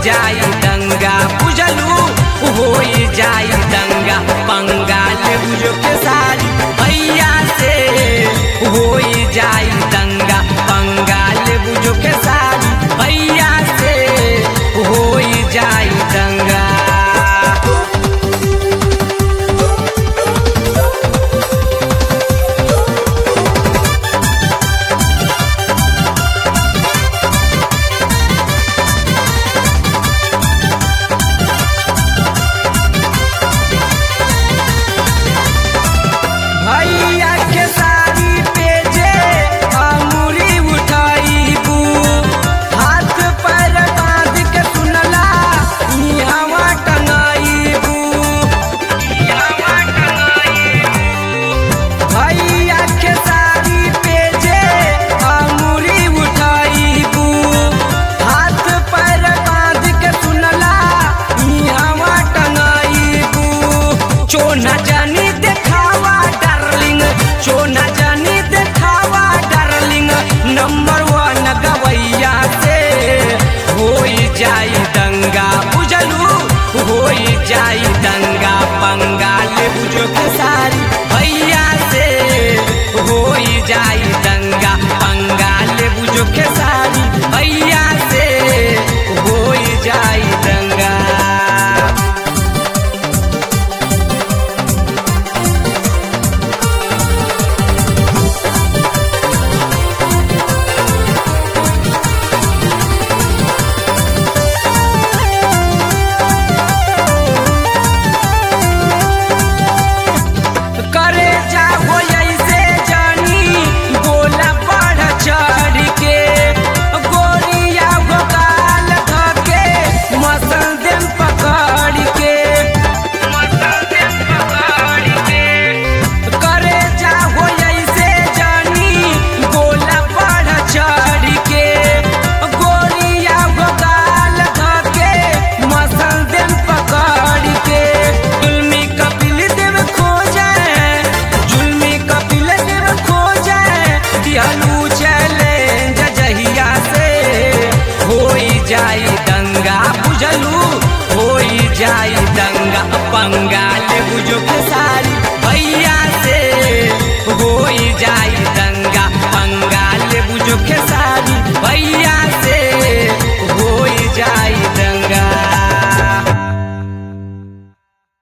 जाई दंगा बुझलू होई जाई दंगा पंगाल बुझो के सारी भैया से होई जाई दंगा पंगाल बुझो के सारी भैया से होई जाई दंगा भैया के साड़ी पे जे अंगुरी उठाईबू हाथ पर बांध के सुनला इहवा टंगाईबू इहवा टंगाईबू भैया के साड़ी पे जे अंगुरी उठाईबू हाथ पर बांध के सुनला इहवा टंगाईबू चोना जानी देखावा डार्लिंग चोना जानी देखावा डार्लिंग नंबर वन गवैया से होई जाई दंगा बुझलू होई जाई दंगा पंगाल बुझो के सारी भैया से होई जाई दंगा पंगाल बुझो के सारी भैया से होई जाई दंगा करे जा हो ऐसे जानी गोला बढ़ चढ़ के गोरिया हो गाल धके मसल देम पकड़ के मसल देम पकड़ के करे जा हो ऐसे जानी गोला बढ़ चढ़ के गोरिया हो गाल धके मसल देम पकड़ के जुल्मी कपिल देव खो जाए जुल्मी कपिल देव खो जाए दिहलू चले जहिया से होई जाई दंगा बुझलू होई जाई दंगा पंगाल बुझो